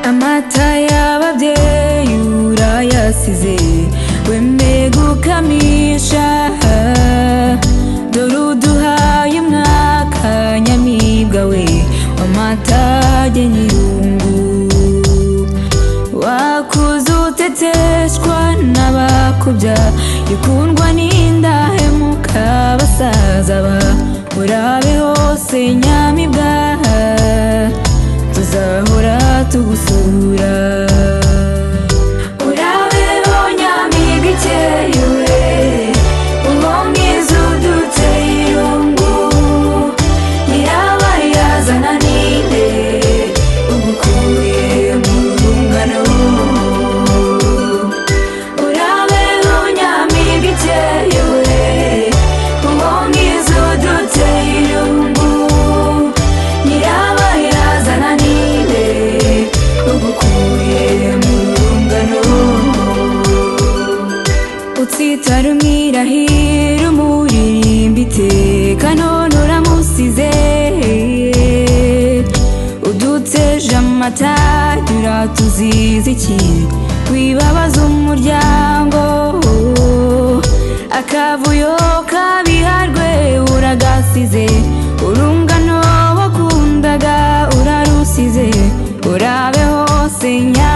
amata y'ababyeyi urayasize wemeye gukamisha dore uduhaye umwaka nyamibwa we w'amata nyirungu wakuze uteteshwa n'abakubya ikundwa n'indahemuka basaza ba urabe hose nyamibwa tuzahora tugusura urabe ho nyamibwa ikerewe uwo mwiza uduteye irungu nyiraba yazana ninde ugukuye mu rungano urabe ho nyamibwa ikerewe uwo mwiza uduteye irungu nyiraba yazana ninde ugukuye mu rungano utsitara umwirahira umuririmba iteka none uramusize uduteje amata turatuziza iki wibabaza umuryango akavuyo kabiharwe uragasize urungano wakundaga urarusize urabe hose nya